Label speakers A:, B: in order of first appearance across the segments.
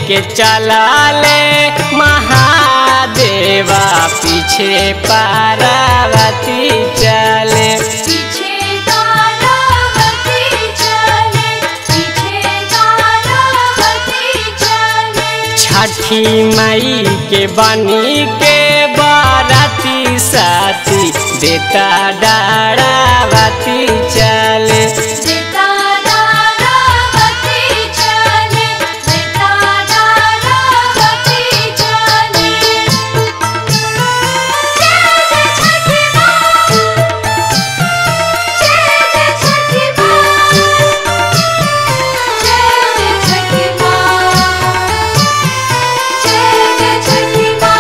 A: लेके चलाले महादेवा पीछे पार्वती चले
B: पीछे तारावती चले पीछे तारावती चले
A: छठी मई के बनी के बाराती साथी देता डारावती चले
B: सीता तारावती चले सीता तारावती चले जय जय छठी माँ जय जय छठी माँ जय जय छठी माँ जय जय छठी माँ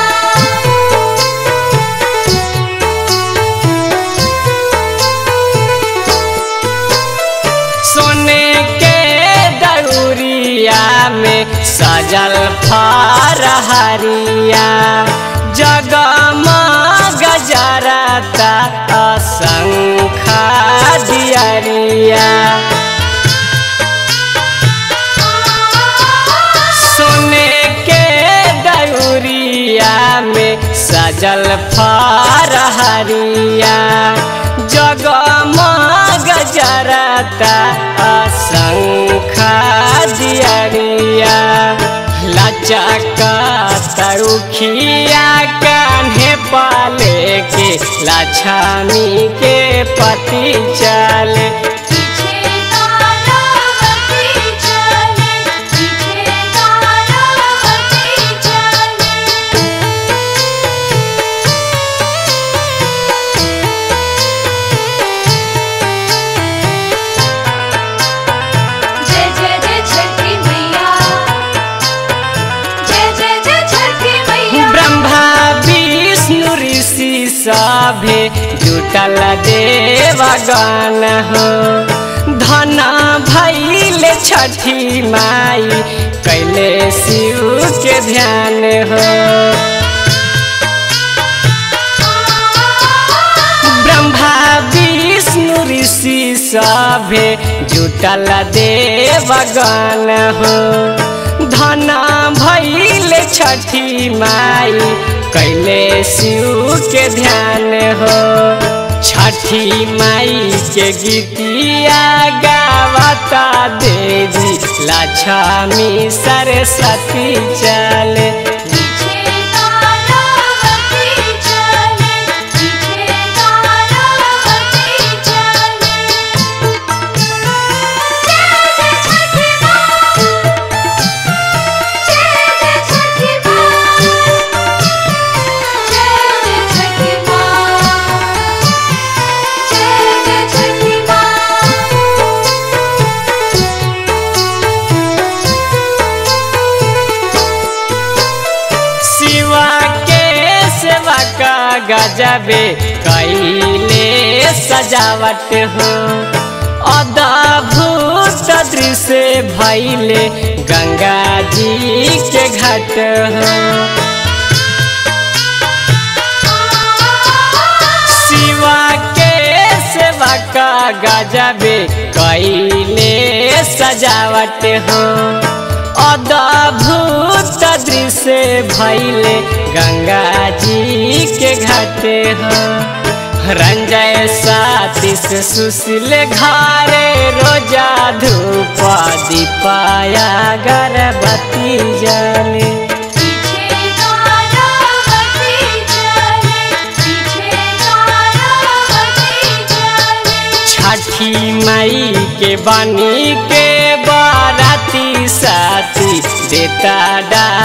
A: सोने के दउरिया में सजल फरहरिया जगमग जरता असंखा दियरिया सोने के दउरिया में सजल फरहरिया जगमग जरता असंखा दियरिया लचक तरुखिया कान्हे पाले के लछमी के पति चले
B: पीछे तारावती चले पीछे तारावती चले जय जय जय छठी मैया जय जय जय छठी मैया
A: ब्रह्मा विष्णु ऋषि सभे जुटल देवगण हो धन भैल छठी माई कैले शिव के ध्यान हो ब्रह्मा विष्णु ऋषि सभे जुटल देवगण हो धन भैल छठी माई कैले शिव के ध्यान हो छठी माई के गीतिया गावता देवी लक्ष्मी सरस्वती चले
B: पीछे तारावती चले पीछे तारावती चले जय जय छठी माँ जय जय छठी माँ जय जय छठी माँ जय जय छठी माँ
A: शिवा के सेवा का गजबे कैले सजावट हो अद्भुत दृश्य भैले गंगा जी के घाट हो शिवा के सेवा का गजबे कैले सजावट हो अद्भुत दृश्य भैले गंगा जी के घाटे हो रंजय साथी से सुशील घारे रोजा धूप दीपाया गर्भवती जले
B: पीछे तारावती चले पीछे तारावती चले
A: छठी मई के बनी के बाराती साथी देता डा